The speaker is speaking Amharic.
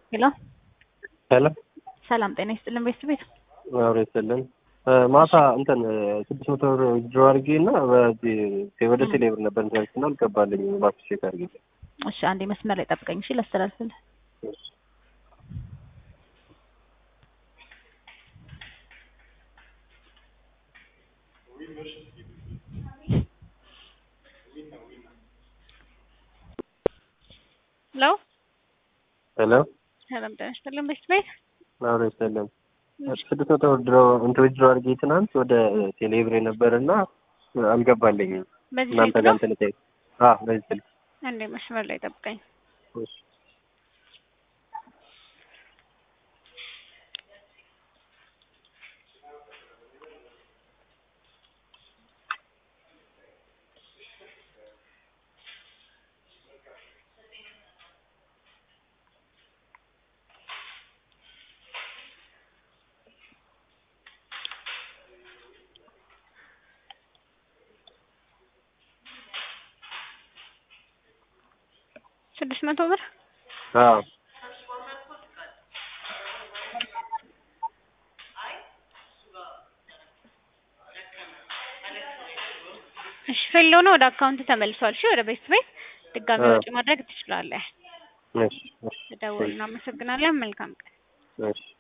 ሄሎ ሄሎ ሰላም ጤና ይስጥልን ቤተሰብ ቤት አብሮ ይስጥልን። ማታ እንትን ስድስት መቶ ብር ዊዝድሮ አድርጌ እና በዚህ ወደ ቴሌብር ነበር እንትን እና አልገባልኝ እባክሽ ቼክ አድርጌ። እሺ አንዴ መስመር ላይ ጠብቀኝ እሺ ላስተላልፍልህ ሄሎ ሄሎ ሰላም ጤና ይስጥልን ቤተሰብ ቤት አብሮ ይስጥልን። ስድስት መቶ ብር ድሮ እንትን ዊዝድሮ አድርጌ ትናንት ወደ ቴሌብር ነበር እና አልገባልኝም። በዚህ እናንተ ስልክ ጋር ነው እንትን ልጠይቅ። አዎ በዚህ ስልክ አንዴ መስመር ላይ ጠብቀኝ እሺ። ስድስት መቶ ብር አዎ እሺ ፌል ሆኖ ወደ አካውንት ተመልሷል እሺ ወደ ቤተሰብ ቤት ድጋሚ አዎ። ወጪ ማድረግ ትችላለህ እሺ እሺ ደውል እናመሰግናለን መልካም ቀን እሺ